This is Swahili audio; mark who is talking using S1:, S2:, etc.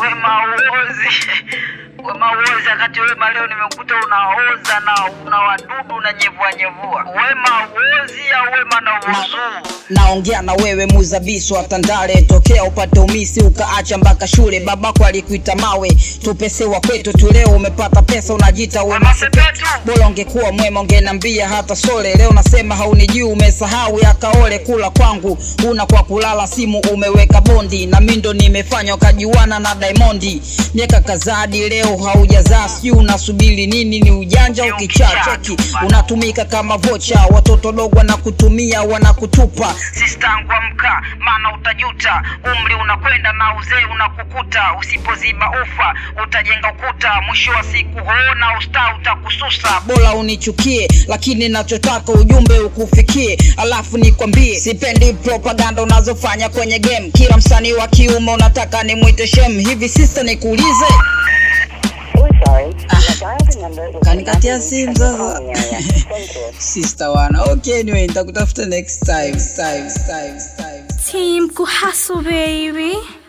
S1: Wema uozi. Wema uozi wakati Wema leo nimekuta unaoza na una wadudu na nyevua nyevua. Wema uozi au Wema na uozuu?
S2: naongea na wewe muzabisu wa Tandale, tokea upate umisi ukaacha mpaka shule. Babako alikuita mawe, tupesewa kwetu tu. Leo umepata pesa unajita wema
S1: Sepetu.
S2: bora ungekuwa mwema ungenambia hata sole. Leo nasema haunijui, umesahau yakaole kula kwangu, una kwa kulala simu umeweka bondi, na mimi ndo nimefanya ukajiwana na Diamondi. Miaka kadhaa hadi leo haujazaa, sijui unasubiri nini? Ni ujanja ukichaa cheki, unatumika kama vocha, watoto dogo wanakutumia wanakutupa.
S1: Sistangu amka, maana utajuta. Umri unakwenda na uzee unakukuta. Usipoziba ufa utajenga ukuta. Mwisho wa siku hoona usta utakususa.
S2: bora unichukie, lakini nachotaka ujumbe ukufikie. Alafu nikwambie, sipendi propaganda unazofanya kwenye game. Kila msanii wa kiume unataka nimwite shem. Hivi sista, nikuulize
S3: We're sorry. You have dialed the number with
S2: kanikatia
S3: an
S2: simu
S3: absence
S2: sasa.
S3: calling area. Thank you.
S2: sister wana, okay, anyway, nitakutafuta next time, time, time, time.
S4: Team Kuhaso baby.